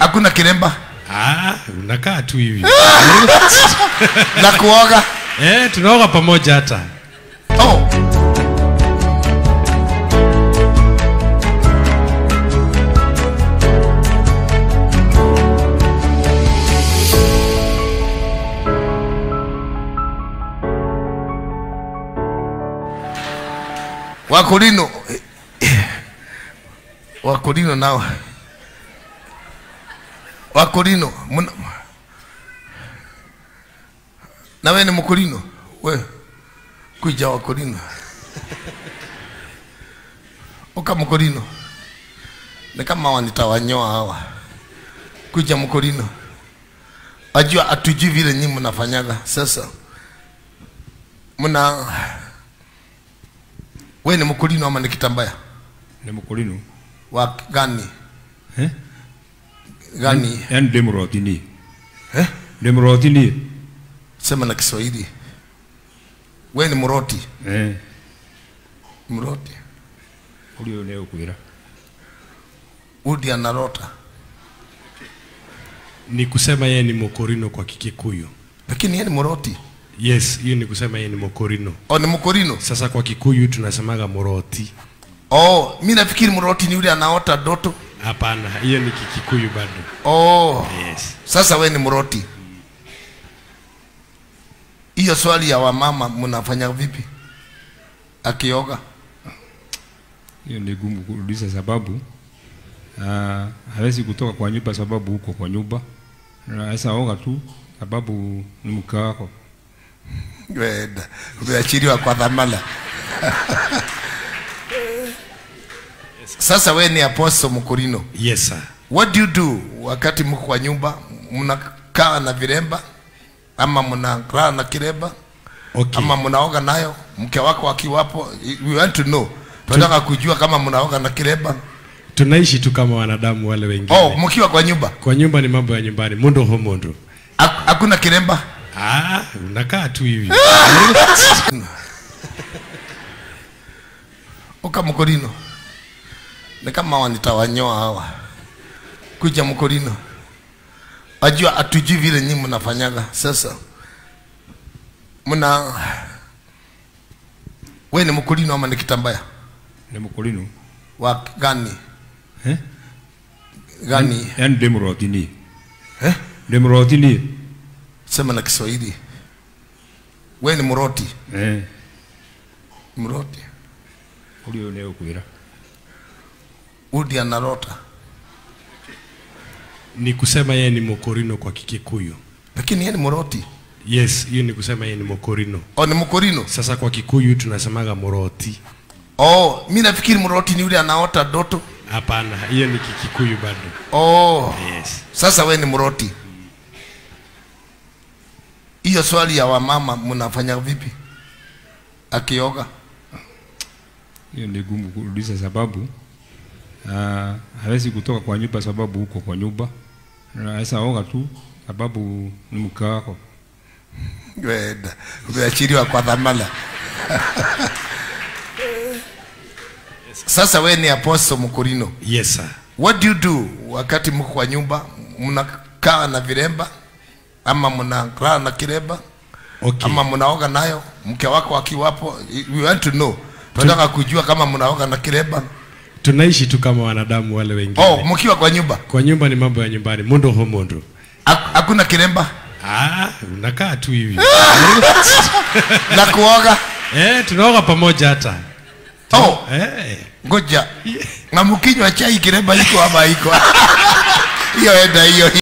hakuna kiremba Ah, unakaa tu hivi. na kuoga eh, tunaoga pamoja hata. oh. wakorino wakorino nao wakorino muna- na we ni mkorino we kuja wakorino uka mkorino ni kama wanitawanyoa hawa kuja mkorino ajua atujui vile nyinyi mnafanyaga sasa mna we ni mkorino ama ni kitambaya Ni mkulino. wa gani Eh? gani Yaani demrotini. eh? Demrotini. sema na kiswahili we ni mroti Eh. mroti Uli leo kuira. udi anarota Ni kusema yeye ni mokorino kwa Kikikuyu. lakini yeye ni mroti Yes, hiyo ni kusema yeye ni mokorino. o ni mkorino Sasa kwa Kikuyu tunasemaga moroti. oh mi nafikiri mroti ni yule anaota doto Hapana, hiyo ni Kikikuyu bado. oh Yes. sasa we ni mroti hiyo swali ya wamama mnafanya vipi akioga hiyo ni gumu kurudisha sababu uh, hawezi kutoka kwa nyumba sababu huko kwa nyumba naweza oga tu sababu ni mke wako wenda umeachiliwa kwa dhamana sasa we ni apostle mkurino Yes sir. what do you do wakati mko kwa nyumba mnakaa na viremba ama mnakaa na kiremba Okay. ama mnaoga nayo mke wako akiwapo we want to know tunataka kujua kama mnaoga na kiremba Tunaishi tu kama wanadamu wale wengine. oh mkiwa kwa nyumba Kwa nyumba ni mambo ya nyumbani. Mundo ho mundo. Hak- hakuna kiremba Ah, unakaa tu hivi. uka mkorino ni kama wanitawanyoa hawa kuja mkorino ajua atujui vile nyinyi mnafanyaga sasa mna we ni mkorino ama ni kitambaya ni mkulino wa gani eh? gani yaani demrotini eh? demrotini sema na kiswahili we ni mroti eh. mroti ulio leo kuira udi anarota Ni kusema yeye ni mokorino kwa Kikikuyu. lakini yeye ni mroti Yes, hiyo ni kusema yeye ni mokorino. o ni mkorino Sasa kwa Kikuyu tunasemaga moroti. oh mi nafikiri mroti ni yule anaota doto Hapana, hiyo ni Kikikuyu bado. oh Yes. sasa we ni mroti hiyo swali ya wamama mnafanya vipi akioga hiyo ni gumu kurudisha sababu uh, hawezi kutoka kwa nyumba sababu huko kwa nyumba naweza oga tu sababu ni mke wako wenda umeachiliwa kwa dhamana sasa we ni apostle mkurino Yes sir. what do you do wakati mko kwa nyumba mnakaa na viremba ama mnakaa na kiremba Okay. ama mnaoga nayo mke wako akiwapo we want to know tunataka kujua kama mnaoga na kiremba Tunaishi tu kama wanadamu wale wengine. oh mkiwa kwa nyumba Kwa nyumba ni mambo ya nyumbani. Mundo ho mundo. Hak- hakuna kiremba Ah, unakaa tu hivi. na kuoga eh, tunaoga pamoja hata. oh Eh. ngoja na mkinywa chai kiremba iko ama iko hiyo enda hiyo